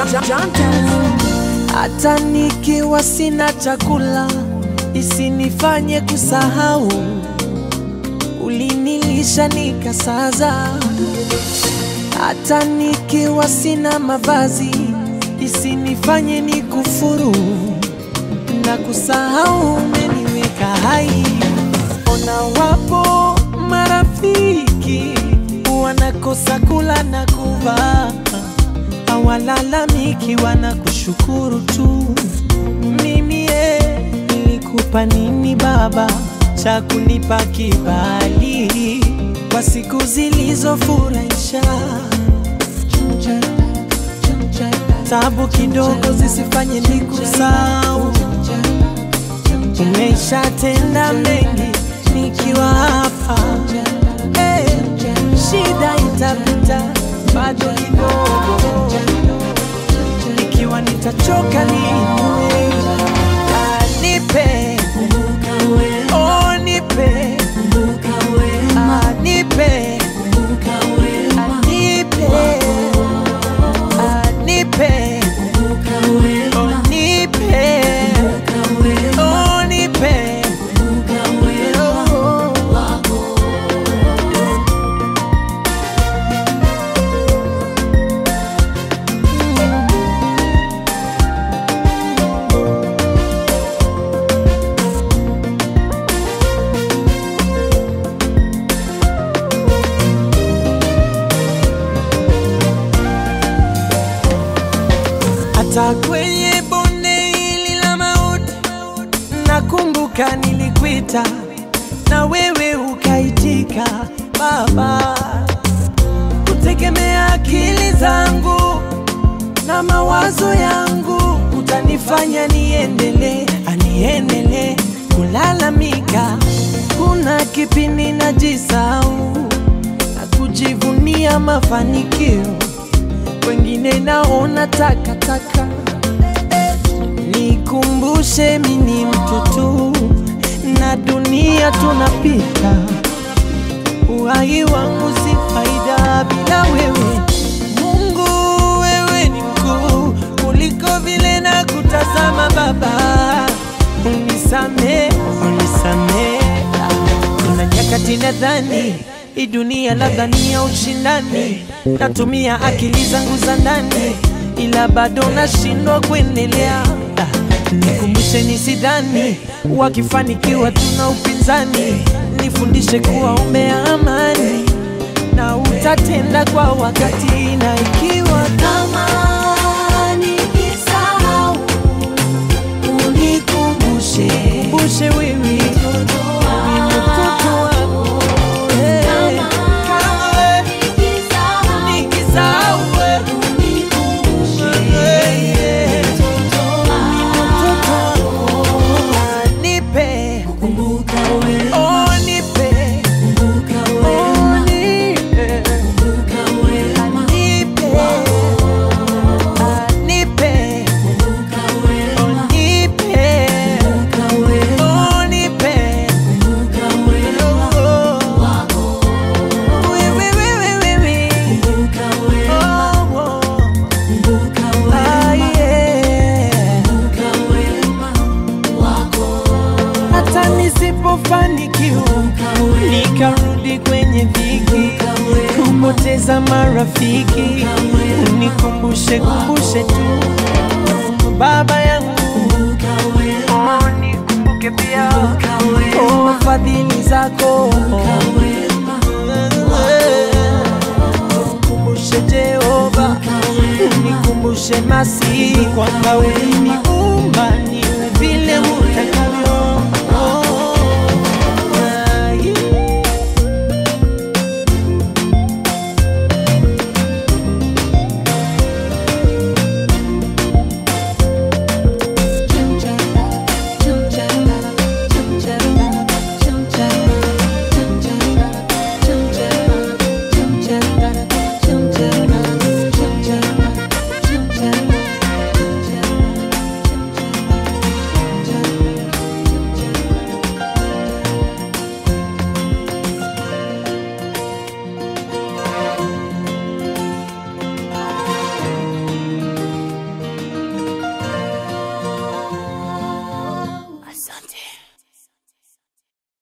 hata nikiwa sina chakula isinifanye kusahau ulinilisha nikasaza hata nikiwa sina mavazi isinifanye nikufuru na kusahau umeniweka hai ona wapo marafiki wanakosa kula na kuvaa hawalalamiki wanakushukuru tu mimi ye nilikupa nini baba cha kunipa kibali kwa siku zilizofurahisha tabu kidogo zisifanye nikusahau umeshatenda mengi nikiwa hapa hey, shida itapita bado kidogo ikiwa nitachoka niwe nipe oh, nipe Ah, nipe Ah, nipe Ah, nipe oh, nipe oh, nipe oh. hata kwenye bonde hili la mauti, nakumbuka nilikuita na wewe ukaitika. Baba, kutegemea akili zangu na mawazo yangu utanifanya niendelee, aniendelee kulalamika. Kuna kipindi najisahau na kujivunia mafanikio wengine naona takataka. Nikumbushe mimi ni mtu tu na dunia tunapita, uhai wangu si faida bila wewe. Mungu, wewe ni mkuu kuliko vile na kutazama. Baba, unisamee, unisamee. Kuna nyakati nadhani hii dunia labda ni ya ushindani, natumia akili zangu za ndani, ila bado nashindwa kuendelea. Ah, Nikumbushe nisidhani wakifanikiwa tuna upinzani, nifundishe kuwa umea amani na utatenda kwa wakati, na ikiwa Kama nikisahau, unikumbushe, kumbushe wewe ni mtoto wako Eh, kama wewe nikisahau, nikisahau wewe unikumbushe. Nipe, Kumbuka wewe, oh nipe, kumbuka oh wewe, nipe, kumbuka wewe, nipe, ah, nipe, kumbuka wewe, oh nipe, kumbuka wewe, oh nipe, kumbuka wewe, oh, wewe, wewe, wewe, kumbuka wewe, oh, oh, kumbuka ah, wewe, yeah. kumbuka wewe wako, hata nisipofanikiwa nikarudi kwenye dhiki kupoteza marafiki unikumbushe kumbushe tu baba yangu oh, nikumbuke pia oh, fadhili zako kumbushe Jehova unikumbushe masi kwamba wewe ni